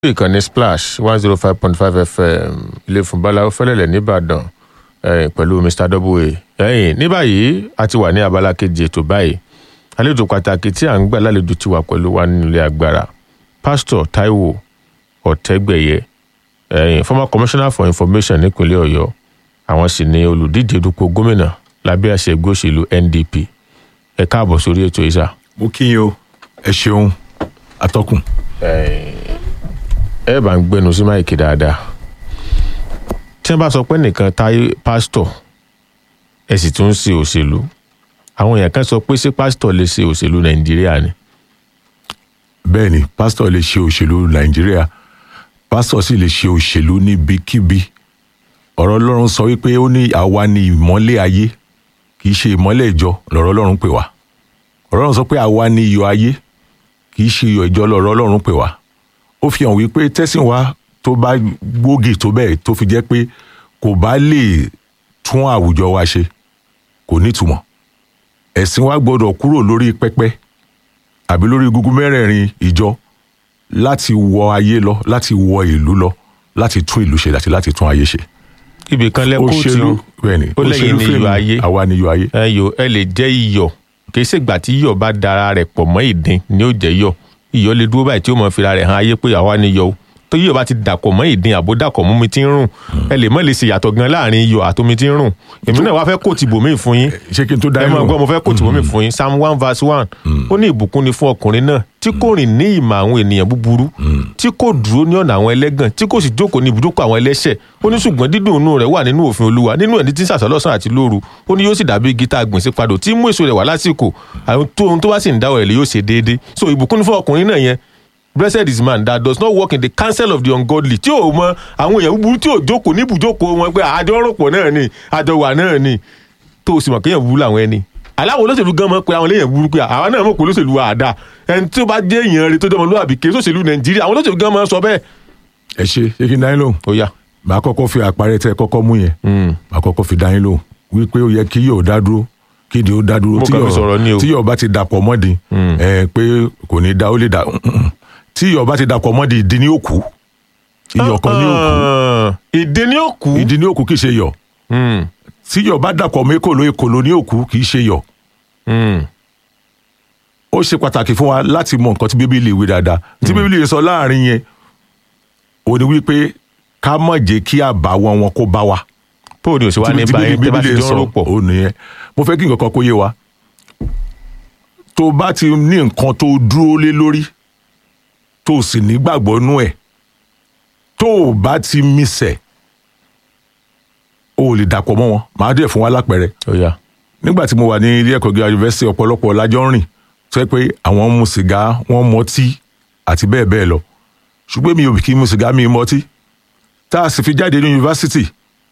ìkànnì splash one zero five point five fm ilé fún báláwo fẹlẹlẹ nìbàdàn eh, pẹ̀lú mr double a ẹ̀yìn ní báyìí a ti wà ní abala kejì ètò báyìí àlejò pàtàkì tí à ń gbà lálejò ti wà pẹ̀lú wa nínú ilé agbára pásítọ̀ taiwo ọ̀tẹ́gbẹ̀yẹ ẹ̀yìn former commissioner for information nípínlẹ̀ ọ̀yọ́ àwọn sì ni olùdíje dupò gómìnà lábẹ́ àṣẹ ẹgbẹ́ òṣèlú ndp ẹ káàbọ̀ sórí ètò ìsà. mo kí yín o ẹ ṣeun atọ́kùn. ẹ bá ń gbẹnu sí máìkì dáadáa tí wọn bá sọ pé nìkan táyé pásítọ̀ ẹ sì tún ń ṣe òṣèlú àwọn èèyàn kan sọ pé ṣé pásítọ̀ lè ṣe òṣèlú nàìjíríà ni. bẹ́ẹ̀ ni pásítọ̀ lè ṣe òṣèlú nàìjíríà pásítọ̀ sì lè ṣe òṣèlú níbikíbi ọ̀rọ̀ ọlọ́run sọ wípé ó ní àwa ni ìmọ́lẹ̀ ayé kì í ṣe ìmọ́lẹ̀ ìjọ lọ̀rọ̀ ọlọ́run pè wá ọ̀rọ̀ ọlọ́run sọ pé àwa ni iyọ̀ ayé kì í ṣe iyọ̀ ìjọ lọ̀rọ̀ ọlọ́run pè wá ó fi hàn wípé tẹ́sìn wa tó bá gbógi tó bẹ́ẹ̀ tó fi jẹ́ pé kò bá lè tún àwùjọ wa ṣe kò nítumọ̀ ẹ̀sìn wa gbọ́dọ̀ kúrò lórí pẹpẹ àbí lórí gúgú mẹ́rẹ̀ẹ̀rin ìjọ láti wọ ayé lọ láti wọ ìlú lọ láti tún ìlú ṣe àti láti tún ayé ṣe. ibì kan lẹ kóòtù òṣèlú bẹ́ẹ̀ ni ó lẹ́yìn ní iyọ̀ ayé àwa ni iyọ̀ ayé. ẹ yò ẹ lè jẹ́ iyọ̀ kì í ṣègbà tí iyọ̀ bá dara rẹ̀ pọ̀ mọ́ ìdin ni ó jẹ́ iyọ̀ iyọ̀ lè dúró báyìí tí ó mọ̀ fira rẹ̀ hàn ayé pé àwa ni iyọ̀ o tó iyọ̀ bá ti dàpọ̀ mọ́ ìdin àbó dàpọ̀ mọ́ mi ti ń rùn ẹ lè mọ̀ lè ṣe yàtọ̀ gan láàrin iyọ̀ àtomi ti ń rùn èmi náà wá fẹ́ kóòtù bòmí fún yín ṣé kí n tó dá ẹ yín máa lóhùn? gbọ́ mo fẹ́ kóòtù bòmí fún yín psalm one verse one ó ní ìbùkún ni fún ọkùnrin náà tí kò rìn ní ìmọ̀ àwọn ènìyàn búburú tí kò dúró ní ọ̀nà àwọn ẹlẹ́gàn tí kò sì jókòó ní ibùjókòó àwọn ẹlẹ́ṣẹ̀ ó ní ṣùgbọ́n dídùn inú rẹ̀ wà nínú òfin olúwa nínú ẹni tí ń sàṣọ lọ́sàn àti lóru ó ní yóò sì dàbí igi tá a gbìn sí padò tí mú èso rẹ̀ wá lásìkò àwọn tó ohun tó bá sì ń dáwọ̀ ẹ̀ lè yóò ṣe déédéé so ìbùkún ni fún ọkùnrin náà yẹn blessed is man that does not walk in the counsel of the ungodly tí ò mọ àwọn èèyàn búburú tí ò jókòó ní ibùjókòó wọn pé àjọ rọpò náà ni àjọ wà náà ni tó o sì mọ̀ kéèyàn burú làwọn ẹni aláwọ̀ olóṣèlú gan mọ̀ pé àwọn eléyàn burú pé àwa náà mọ̀ pé olóṣèlú wa àdá ẹni tí ó bá jẹ́ èèyàn rẹ̀ tó jẹ́ ọmọlúwàbí kì í sòṣèlú nàìjíríà àwọn olóṣèlú gan mọ̀ sọ bẹ́ẹ̀. ẹ ṣe ṣé kí n dá yín lóhùn? ó yá màá kọ́kọ́ fi àpárẹ̀ tẹ́ ẹ kọ́kọ́ mú yẹn màá kọ́kọ́ fi dá yín lóhùn wípé ó yẹ kí yóò dá dúró kí ni ó dá dúró Mo tí kàn fi sọ̀rọ̀ ni o. tí yóò bá ti dàpọ̀ mọ́di ẹ pé kò ní dá ó lè dá tí yóò bá ti dàpọ̀ mọ́di ìdí ni ó kú iyọ̀ kan ni ó kú ìdí ni ó kú. ìdí ni ó kú kì í ṣe yọ̀ Mm, tí yọ̀ bá dàpọ̀ mọ́ èkòló èkòló ni ó kú kì í ṣe yọ̀ mm, ó ṣe pàtàkì fún wa láti mọ nǹkan tí bíbélì wí dáadáa tí bíbélì sọ láàrin yẹn ó ní wípé ká má jẹ́ kí àbàwọ́n wọn kó bá wa paul ni òṣèwà ní tí báyìí tẹ́ bá ti jọ ń rò pọ̀. ó nìyẹn mo fẹ́ kí nǹkan kan kó yé wa tó bá ti ní nǹkan tó dúró lé lórí tó sì nígbàgbọ́ nú ẹ̀ tó o bá ti mísẹ̀ o ò lè dàpọ̀ mọ́ wọn màá dẹ̀ fún wa lápẹẹrẹ ó yá nígbà tí mo wà ní ilé ẹ̀kọ́ gíga yunifásitì ọ̀pọ̀lọpọ̀ lájọ́ ń rìn tó yẹ pé àwọn ń mu sìgá wọ́n ń mọtí àti bẹ́ẹ̀ bẹ́ẹ̀ lọ ṣùgbọ́n mi ò kí ń mu sìgá mi ì mọtí tá a sì fi jáde ní yunifásitì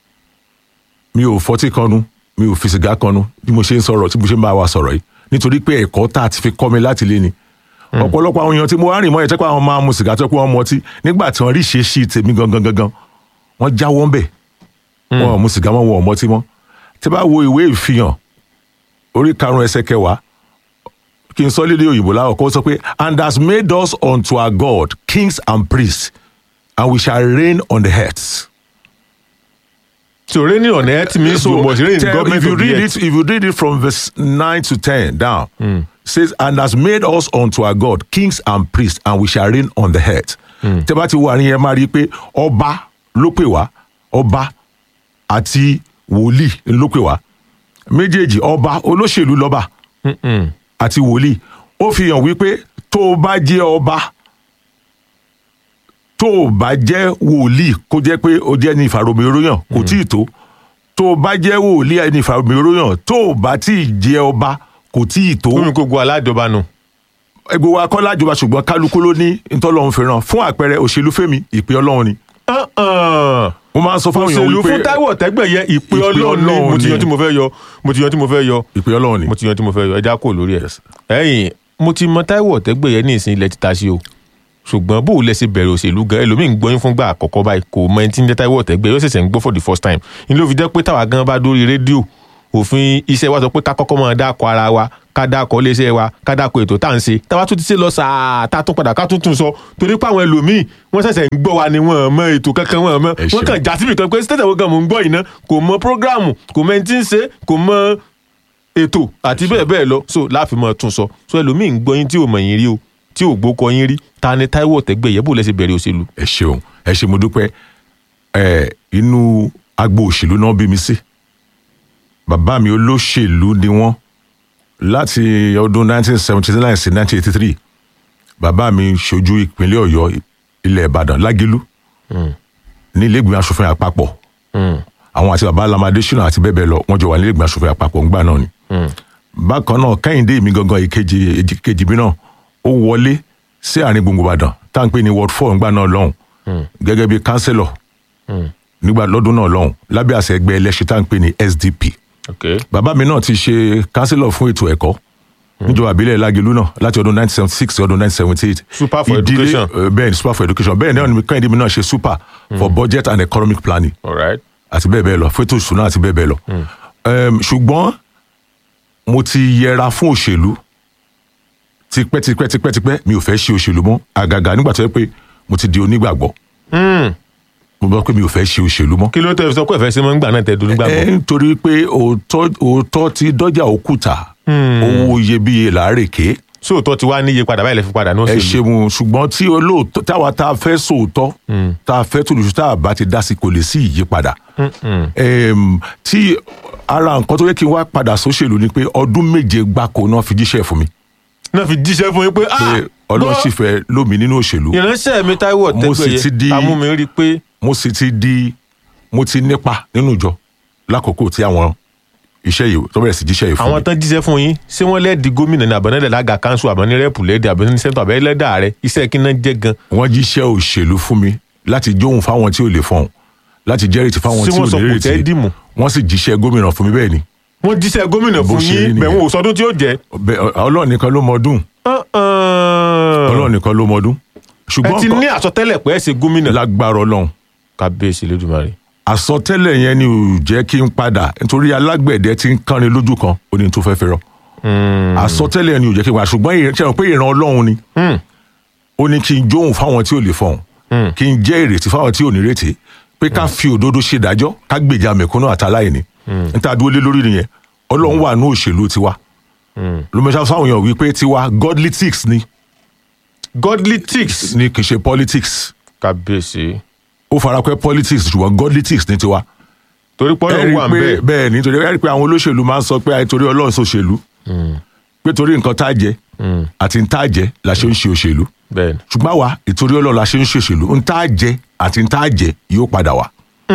mi ò fọtí kanu mi ò fi sìgá kanu bí mo ṣe ń sọ̀rọ̀ tí mo ṣe ń bá wa sọ̀rọ̀ yìí nítorí pé ẹ̀kọ́ tá a ti fi kọ́ mi láti lé ni ọ̀pọ̀lọpọ̀ àwọn èèyàn tí mo wá rìn mọ́ ẹ̀ tẹ́ pé àwọn máa mu sìgá tó pé wọ́n mọtí nígbà tí wọ́n rí ṣe sí tèmi gangan gangan wọ́n jáwọ́ ń bẹ̀ wọn ò mu sìgá mọ́ wọn ò mọtí mọ́ tí bá wo ìwé ìfihàn orí karùn-ún ẹsẹ̀ kẹwàá kí n sọ lédè òyìnbó láwọ̀ kó sọ pé and has made us unto our God kings and priests and we shall reign on the earth. so reigning on earth means you must reign in tell- government if you of the read earth. it if you read it from verse nine to ten down says and has made us unto our God kings and priests and we shall reign on the earth. tẹ́ bá ti wo àárín yẹn máa rí i pé ọba ló pè wá ọba àti wòlíì ló pè wá méjèèjì ọba olóṣèlú lọ́ba àti wòlíì ó fi hàn wípé tó o bá jẹ́ ọba tó o bá jẹ́ wòlíì kó jẹ́ pé o jẹ́ ní ìfàròmìróyàn kò tí ì tó tó o bá jẹ́ wòlíì ẹni ìfàròmìróyàn tó o bá tí ì jẹ́ ọba kò tí ì tó omi gbogbo aládọba nù. ẹgbẹ́ wa kọ́ lájọba ṣùgbọ́n kálukú ló ní ntọ́lọ́run fẹ́ràn fún àpẹẹrẹ òṣèlú fẹ́mi ìpè ọlọ́run ni mo máa ń sọ fáwọn èèyàn òṣèlú wípé fún táíwò ọ̀tẹ́gbẹ̀yẹ ìpè ìpè ọlọ́run ni Ọlọ́run mo ti ni. yan tí mo fẹ́ yọ mo ti yan tí mo fẹ́ yọ ìpè ọlọ́run ni mo ti yan tí mo fẹ́ yọ ẹja kò lórí ẹ̀. ẹ̀yìn mo ti mọ táíwò ọ̀tẹ́gbẹ̀yẹ ní ìsìn ilẹ̀ títa sí o ṣùgbọ́n bó o lẹ ṣe bẹ̀rẹ̀ òṣèlú gan ẹlòmíín gbọ́yìn fúngbà àkọ́kọ́ báyìí kò mọ ẹni tí ń jẹ́ táíwò ọ̀tẹ́gbẹ̀yẹ ó ṣẹ̀ṣẹ̀ ń gbọ́ for the first time ní ló fi jẹ́ pé táwa gan bá dórí rédíò òfin iṣẹ́ wa sọ pé ká kọ́kọ́ máa dáko ara wa ká ká dákọ̀ iléeṣẹ́ wa ká dákọ̀ ètò tá à ń ṣe táwa tún ti ṣe lọ sàá tá a tún padà ká tún tún sọ torí pé àwọn ẹlòmíì wọ́n ṣẹ̀ṣẹ̀ ń gbọ́ wa ni wọ́n mọ ètò kankan wọ́n mọ Ẹ wọ́n ṣeun. kàn já síbi kan pé stéètì àwọn kan mò ń gbọ́ yìí ná kò mọ prógráàmù kò mọ ẹni tí ń ṣe kò mọ ètò àti bẹ́ẹ̀ bẹ́ẹ̀ lọ so láàfin mọ́ tún sọ so ẹlòmíì ń gbọ́ yín tí ò mọ̀ yín rí o tí ò gbókọ yín rí ta ni Táíwò Ọ̀tẹ́gbẹ̀yẹ bó lẹ́sẹ̀ bẹ̀rẹ̀ òṣèlú. ẹ ṣeun ẹ ṣe mo dúpẹ́ ẹ inú agbo òṣèlú náà bí mi sí bàbá mi olóṣèlú ni wọ́n láti ọdún 1979 sí 1983 bàbá mi ṣojú ìpínlẹ̀ Ọ̀yọ́ ilẹ̀ Ìbàdàn Lágẹ̀lú ní ilé ìgbìmọ̀ asòfin àpapọ̀ àwọn àti bàbá Lamade Shina àti bẹ́ẹ̀ bẹ́ẹ̀ lọ wọ́n jọ wà ní ilé ìgbìmọ̀ asòfin àpapọ̀ ńgbà náà ni bákan náà Kẹ́hìndé mi gangan ìkejì ìkejì mi náà ó wọlé sí àárín gbùngbùn Ìbàdàn tá à ń pè ní ward four ńgbà náà lọ́hùn gẹ́gẹ́ bí kánsẹ́lọ̀ nígbà lọ́dún náà lọ́hùn lábẹ́ àṣẹ ẹgbẹ́ ẹlẹ́ṣin tá à ń pè ní SDP okay. bàbá mi náà ti ṣe kánsẹ́lọ̀ fún ètò ẹ̀kọ́ níjọba àbílẹ̀ Lágelú náà láti ọdún 1976 sí ọdún 1978 Super for Ìdílé- education. eh, bẹ́ẹ̀ ni super for education bẹ́ẹ̀ náà ni Kẹ́hìndé mi náà ṣe super for budget and economic planning all right. àti bẹ́ẹ̀ bẹ́ẹ̀ lọ fẹ́tò ìṣúná àti bẹ́ẹ̀ bẹ́ẹ̀ lọ. Ẹm, ṣùgbọ́n mo ti yẹra fún òṣèlú tipẹ́ tipẹ́ tipẹ́ tipẹ́ mi ò fẹ́ ṣe òṣèlú mọ́ àgàgà nígbà tó yẹ pé mo ti di onígbàgbọ́ mo gbọ́ pé mi ò fẹ́ ṣe òṣèlú mọ́. kí ló tẹ́ fi sọ pé ẹ̀fẹ́ sí mọ́ ń gbà náà tẹ́ dúró gbàgbọ́. ẹ nítorí pé òótọ́ òótọ́ ti dọ́jà òkúta owó iyebíye làárèké sóòótọ́ ti wá níye padà báyìí lè fi padà ní ẹ òṣèlú. ṣeun ṣùgbọ́n tí olóòótọ́ táwa tá a fẹ́ sòótọ́ tá a fẹ́ tòlùsù tá a bá ti dá sí kò lè sí ìyípadà. Em, tí ara nǹkan tó yẹ kí n wá padà sóṣèlú ni pé ọdún méje gbáko náà fi jíṣẹ́ fún mi náà fi jíṣẹ́ fún yín pé ah pé ọlọ́run sì fẹ́ lómi nínú òṣèlú ìránṣẹ́ mi Táíwò Mo sì ti Ọ̀tẹ́gbẹ̀yẹ di- amúmi rí i pé mo sì ti di mo ti nípa nínú ìjọ lákòókò tí àwọn iṣẹ́ yìí tó bẹ̀rẹ̀ sí jíṣẹ́ yìí fún àwọn mi. tán jíṣẹ́ fún yín ṣé wọ́n lẹ́ẹ̀dì gómìnà ní àbọ̀nẹ́lẹ̀ lága kanṣu àbọ̀ní rẹ́pù lẹ́ẹ̀dì àbọ̀ní sẹ́ńtọ̀ àbẹ́ lẹ́dà rẹ iṣẹ́ kí náà jẹ́ gan wọ́n jíṣẹ́ òṣèlú fún mi láti jóhùn fáwọn tí ò lè fọhùn láti jẹ́rìí fáwọn Ṣé tí ò wọ́n sọ lè kò tẹ́ retí dìmú? wọ́n sì jíṣẹ́ gómìnà fún mi bẹ́ẹ̀ ni wọ́n jíṣẹ́ gómìnà Bó fún ṣe rí yín nìyẹn. bẹ̀wọ̀n òsọdún tí ó jẹ́ Bẹ́ẹ̀, ọlọ́run nìkan ló mọ ọdún ọlọ́run nìkan ló mọ ọdún ẹ ṣùgbọ́n ti nǹkan- ní àsọtẹ́lẹ̀ pé ẹ ṣe gómìnà lágbára ọlọ́run kábíyèsí lójúmọ́rin àsọtẹ́lẹ̀ yẹn ni ò jẹ́ kí n padà nítorí alágbẹ̀dẹ ti ń kánrin lójú kan ó ní tó fẹ́ fẹ́ rọ àsọtẹ́lẹ̀ yẹn ni ò jẹ́ kí n padà ṣùgbọ́n ìrìn- ṣe mọ̀ pé ìran ọlọ́run ni ó ní kí n jóhùn fáwọn tí ò lè fọhùn kí n jẹ́ ìrètí fáwọn tí ò ní retí pé ká fi òdodo ṣe ìdájọ́ ká gbèjà mẹ̀kúnnù àtàláìní níta dúró lé lórí nìyẹn ọlọ́run wà ní òṣèlú tiwa lómọṣá fáwọn èèyàn wípé tiwa godly tics ni godly tics ni kì í ṣe politics kábíyèsí ó farapẹ́ politics ṣùgbọ́n godly tics ní tiwa torí pọ́nlọ́ ẹ rí wà ń i pé bẹ́ẹ̀ bẹ́ẹ̀ ni torí ẹ rí i pé àwọn olóṣèlú máa ń sọ pé àìtorí ọlọ́run ṣòṣèlú pé torí nǹkan tá a jẹ àti ń tá a jẹ la ṣe ń ṣe òṣèlú bẹ́ẹ̀ ni. ṣùgbọ́n àwa ìtorí ọlọ́run la ṣe ń ṣe òṣèlú ń tá a jẹ àti ń tá a jẹ yóò padà wá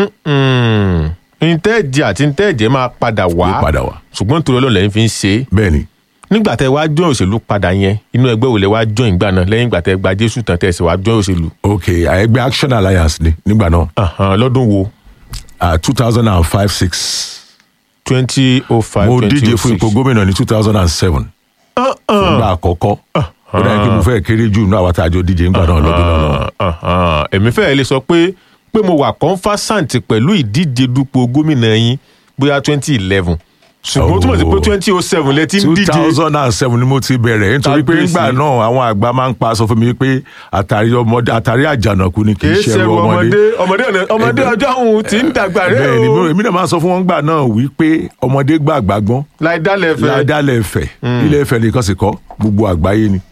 ntẹ́ẹ̀jẹ̀ àti ntẹ́ẹ̀jẹ̀ máa padà wá yóò padà wá ṣùgbọ́n torí ọlọ́run lẹ́yìn fi ń ṣe é bẹ́ẹ̀ ni nígbà tẹ́ wá join òṣèlú padà yẹn inú ẹgbẹ́ wo lẹ wá join ìgbà náà lẹ́yìn ìgbà tẹ́ gba jésù tán tẹ́ sì wá join òṣèlú ok ẹgbẹ́ action alliance ni nígbà náà Ahan, lọ́dún wo two thousand and five six twenty oh five mo twenty díje oh fún six ipò gómìnà ní two thousand and seven fúngbà àkọ́kọ́ ó dáa kí mo fẹ́ kéré jù nínú àwọn tá a jọ díje nígbà náà lọ́dún náà lọ́wọ́. èmi fẹ́ẹ́ lè sọ pé pé mo wà confasant pẹ̀lú ìdíje dupò gómìnà yín bóyá twenty eleven ṣùgbọ́n ó túmọ̀ sí pé Oh. twenty oh seven lẹ ti ń two díje thousand and seven ni mo ti bẹ̀rẹ̀ nítorí pé Kábíyèsí. nígbà náà àwọn àgbà máa ń pa sọ fún mi pé àtàrí ọmọdé àtàrí àjànàkú ni kì í kìí ṣe ṣe ẹrù ọmọdé. ọmọdé ọmọdé ọ̀nà- ọmọdé ọjọ́ òun ti ń dàgbà rẹ bẹ́ẹ̀ ni o èmi náà máa ń sọ fún wọn gbà náà wípé ọmọdé gbàgbà gbọ́n láì dálẹ̀ fẹ́. ládàlẹ̀ ẹ̀fẹ̀ ilé ẹ̀fẹ̀ nìkan sì kọ́ gbogbo àgbáyé ni.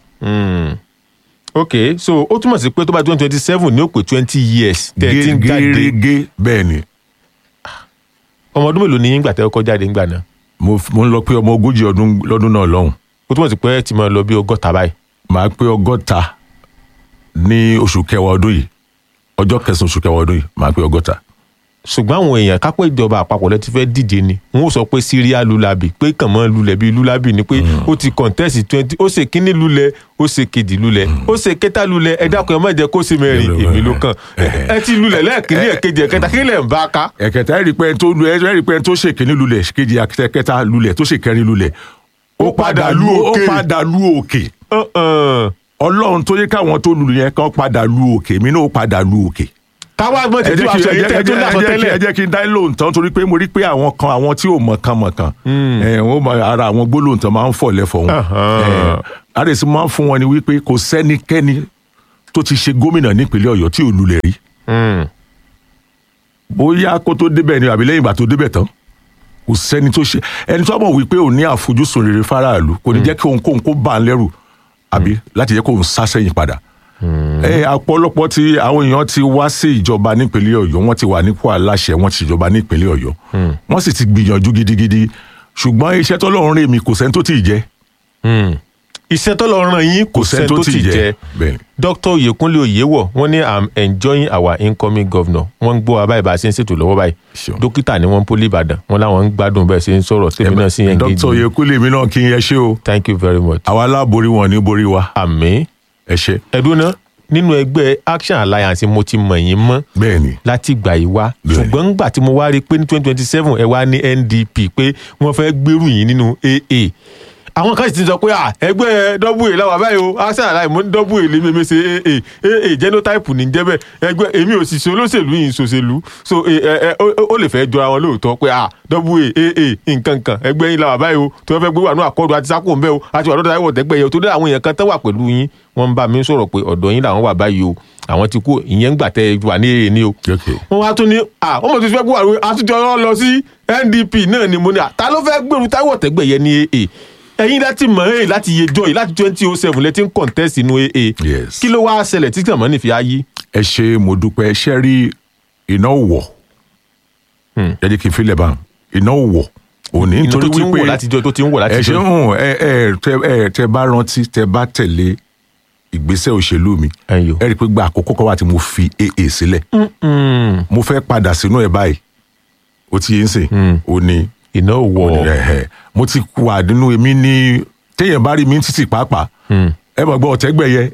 ok so ó túmọ̀ sí pé tó bá twenty twenty seven ní ó pé twenty years tẹ́ ẹ ti ń jáde gẹ́gẹ́ bẹ́ẹ̀ ni ọmọ ọdún mélòó ni yín gbà tẹ́ ẹ kọ́ jáde ńgbà náà mo mo ń lọ pé ọmọ ogójì ọdún lọ́dún náà lọ́hùn ó túmọ̀ sí pé ẹ ti máa lọ bí ọgọ́ta báyìí màá pé ọgọ́ta ní oṣù kẹwàá ọdún yìí ọjọ́ kẹsàn-án oṣù kẹwàá ọdún yìí màá pé ọgọ́ta. ṣùgbọ́n àwọn èèyàn kápẹ́ ìjọba àpapọ̀ lẹ ti fẹ́ díje ni wọ́n ó sọ pé síríà lulabi pé kàn mọ́ lulẹ̀ bíi lulabi ni pé ó ti contest twenty ó ṣe kínní lulẹ̀ ó ṣe kejì lulẹ̀ ó ṣe kẹta lulẹ̀ ẹ dákun ẹ má jẹ́ kó ṣe mẹ́rin èmi ló kàn ẹ ti lulẹ̀ lẹ́ẹ̀kínní ẹ̀kejì ẹ̀kẹta kí lẹ̀ ń bá a ká. ẹ̀kẹta ẹ̀rí pé ẹni tó lu ẹ̀rí pé ẹni tó ṣèkíní lulẹ̀ kejì kẹta lulẹ̀ tó ṣèkẹrin lulẹ̀ Ó padà lu òkè. ó padà lu òkè Uh-uh. ọlọ́run tó yẹ káwọn tó lulu yẹn kán padà lu òkè mi náà ó padà lu òkè káwá mọ̀ ẹ tẹ̀sí jẹ́ wàá kí- sọ ẹ yìí jẹ́- tẹ́ ẹ tó jẹ́- dàsọ ẹ jẹ́ kí- tẹ́lẹ̀ ẹ jẹ́ kí n dá lóòótọ́ nítorí pé mo rí pé àwọn kan àwọn tí ò mọ̀kan mọ̀kan ẹ̀, wọ́n mọ ara àwọn gbólóǹtàn máa ń fọ̀ lẹ́fọ̀ wọn Ahan. àdèsí máa ń fún wọn ni wípé kò sẹ́nikẹ́ni tó ti ṣe gómìnà nípínlẹ̀ ọ̀yọ́ tí ò lulẹ̀ rí Mm. bóyá kó tó débẹ̀ ni àbí lẹ́yìn ìgbà tó débẹ̀ tán kò sẹ́ni tó ṣe ẹni tó mọ̀ wípé ò ní àfojúsùn rere fáráàlú kò ní jẹ́ kí ohunkóhun kó bá ń lẹ́rù àbí láti jẹ́ kó ń sá sẹ́yìn padà. ẹ ọ̀pọ̀lọpọ̀ tí àwọn èèyàn ti wá sí ìjọba nípínlẹ̀ ọ̀yọ́ wọ́n ti wà nípò aláṣẹ wọ́n ti ṣèjọba nípínlẹ̀ ọ̀yọ́ wọ́n sì ti gbìyànjú gidigidi ṣùgbọ́n iṣẹ́ tọ́lọ́run rè mí kò sẹ́ni tó tì í jẹ́ Mm. iṣẹ́ tó lọ ràn yín kò sẹ́ni tó ti jẹ́ bẹ́ẹ̀ dr oyekunle oyewọ wọ́n ní i'm enjoying our incoming governor wọ́n ń gbọ́ wa báyìí bá a ṣe ń ṣètò lọ́wọ́ báyìí Sure. dókítà ni wọ́n ń pólí ìbàdàn wọ́n láwọn ń gbádùn bẹ́ẹ̀ ṣe ń sọ̀rọ̀ tèmi náà sí yẹn dókítà oyèkúlé mi náà kí n yẹ ṣe o thank you very much àwa aláborí wọn ní borí wa àmín ẹ ṣe ẹdún náà nínú ẹgbẹ́ action alliance mo ti mọ̀ yín mọ́ bẹ́ẹ̀ ni láti gbà yí wá Bẹ́ẹ̀ni. ṣùgbọ́n ńgbà tí mo wá rí i pé ní twenty twenty seven ẹ wá ní ndp pé wọ́n fẹ́ gbèrú yín nínú aa àwọn kan sì ti sọ pé à ẹgbẹ́ double a làwọn àbáyé o action alliance mo ní double a lè mímí ṣe aa aa genotype ní jẹ́bẹ̀ ẹgbẹ́ èmi ò sì ṣe olóṣèlú yìí ṣòṣèlú so ẹ ẹ ó ó lè fẹ́ jọra wọn lóòótọ́ pé à double a aa nǹkan kan ẹgbẹ́ yín làwọn àbáyé o tí wọ́n fẹ́ gbé wà ní àkọ́dù àti sákò ńbẹ́ o àti wà lọ́dọ̀ àyẹ̀wò tẹ́gbẹ́ yẹ o tó dé àwọn èèyàn kan tẹ́ wà pẹ̀lú yín wọ́n ń bá mi sọ̀rọ̀ pé ọ̀dọ̀ yín làwọn wà báyìí o àwọn ti kú ìyẹn ń gbà tẹ́ ẹ wà ní èrè ni o Okay. wọ́n wá tún ní à wọ́n mọ̀ tó ti fẹ́ gbọ́ àwọn àtúntò lọ sí ndp náà ni mo ní à ta ló fẹ́ gbèrú táwọn tẹ́gbẹ̀ yẹn ní aa ẹ̀yin láti mọ̀ ẹ́ láti yejọ́ yìí láti twenty oh seven lẹ́tí ń contest inú aa Yes. kí ló wá ṣẹlẹ̀ tí kàn mọ́ ní fi ayé ẹ ṣe mo dúpẹ́ ṣe rí iná wọ̀ ẹ jẹ́ kí n filẹ̀ bá iná wọ̀ òní inú tó nítorí ti ń wò wípé láti jọ tó ti ń wò láti ẹ ṣe jọ ń hùn ẹ ẹ tẹ ẹ tẹ bá rántí tẹ bá tẹ̀lé ìgbésẹ̀ òṣèlú mi Ẹyọ. ẹ rí i pé gba àkókò kan wà tí mo fi aa sílẹ̀ mo fẹ́ padà sínú ẹ̀ báyìí ó ti yé ń sìn ó ní iná wọ̀ ẹ̀hẹ̀. mo ti wà nínú èmi ní téèyàn bá rí mi ní títì pàápàá ẹ mọ̀ gbọ́ ọ̀tẹ́gbẹ̀yẹ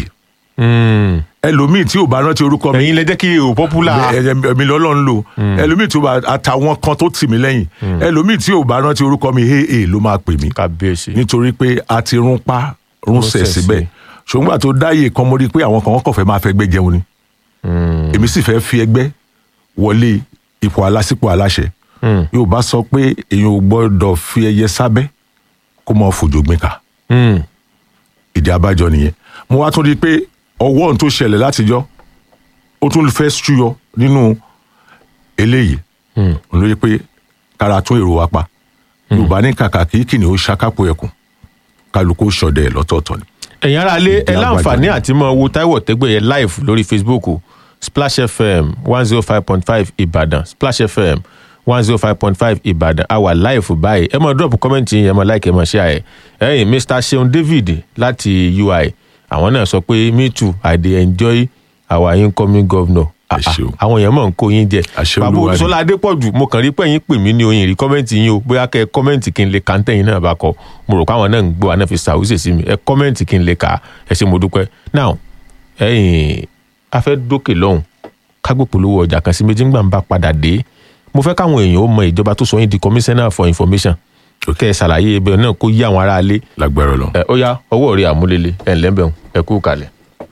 aa ẹlòmíì tí ò bá rántí orúkọ mi ẹ̀yin lẹ jẹ́ kí èrò popular èmi lọ́lọ́run lò ẹlòmíì tí ó bá àtàwọn kan tó tì mí lẹ́yìn ẹlòmíì tí ò bá rántí orúkọ mi aa ló máa pè mí kábíyèsí nítorí pé a ti rún pa rún sẹ̀ sẹ̀ síbẹ̀ ṣùgbọ́n àti ó dáyé kan mo rí i pé àwọn kan wọ́n kàn fẹ́ máa fẹ́ gbẹ́ jẹun ni èmi sì fẹ́ fi ẹgbẹ́ wọlé ipò alásìpò aláṣẹ yóò bá sọ pé èèyàn ò gbọ́dọ̀ fi ẹyẹ sábẹ́ kó mọ fòjò gbìn ká Mm. ìdí abájọ nìyẹn mo wá tún rí i pé ọwọ́ ohun tó ṣẹlẹ̀ látijọ́ ó tún fẹ́ ṣúyọ nínú eléyìí òun ló yẹ pé kára tún èrò wa pa yorùbá ní kàkà kí kìnìún ó ṣàkápò ẹkùn kálukú ó ṣọdẹ ẹ lọ́tọ̀ọ̀tọ̀ ni. ẹ̀yin ará ilé ẹ Ìdí láǹfààní àgbàjọ. àti mọ wo Táíwò Tẹ́gbẹ̀yẹ live lórí Facebook o. Splash FM one zero five point five Ìbàdàn Splash FM one zero five point five Ìbàdàn a wà live báyìí ẹ mọ drop comment yín ẹ mọ like ẹ mọ share ẹ ẹ̀yin Mr Seun David láti UI àwọn náà sọ pé me too I dey enjoy our incoming governor Ah, ah, ṣeun. àwọn èèyàn mọ̀ ń kó yín jẹ Àṣẹ bàbá Olúwa ni. Olúṣọlá Adépọ̀jù mo kàn rí pé yín pè mí ní oyin rí kọ́mẹ́ǹtì yín o bóyá kẹ́ ẹ kọ́mẹ́ǹtì kí n lè kàńtẹ́ yín náà bá kọ mo rò pé àwọn náà ń gbọ́ àná fi ṣàwùsè sí mi ẹ kọ́mẹ́ǹtì kí n lè kà á ẹ ṣé mo dúpẹ́ now ẹ̀yin a fẹ́ dókè lọ́hùn kágbópolówó ọjà kan sí méjì ńgbà ń bá padà dé mo fẹ́ káwọn èèyàn ó mọ ìjọba tó sọ yín di commissioner for information kẹ́ ẹ ṣàlàyé ibẹ̀ náà kó yí àwọn aráalé lágbára lọ. ẹ ó yá ọwọ́ rí àmúlélẹ̀ ẹ̀ ńlẹ́bẹ̀ẹ́ ẹ kú kalẹ̀.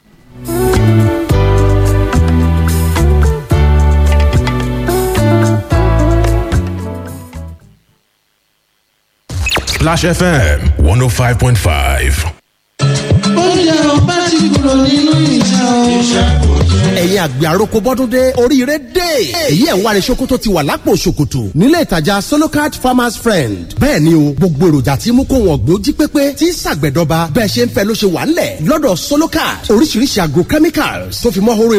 Splash FM 105.5. oúnjẹ ọba ti kúrò nínú ìṣẹ́ o. ẹ̀yin àgbẹ̀ àròkọ bọ́dún dé oríire dé èyí ẹ̀ ń wáre ṣòkòtò ti wà lápò ṣòkòtò nílé ìtajà solocard farmers friend bẹ́ẹ̀ ni o gbogbo èròjà tí mú kó wọn gbó jí pépé tí ṣàgbẹ̀dọba bẹ́ẹ̀ ṣe ń fẹ́ ló ṣe wà ńlẹ̀ lọ́dọ̀ solocard oríṣiríṣi agrochemicals tó fi mọ́ horo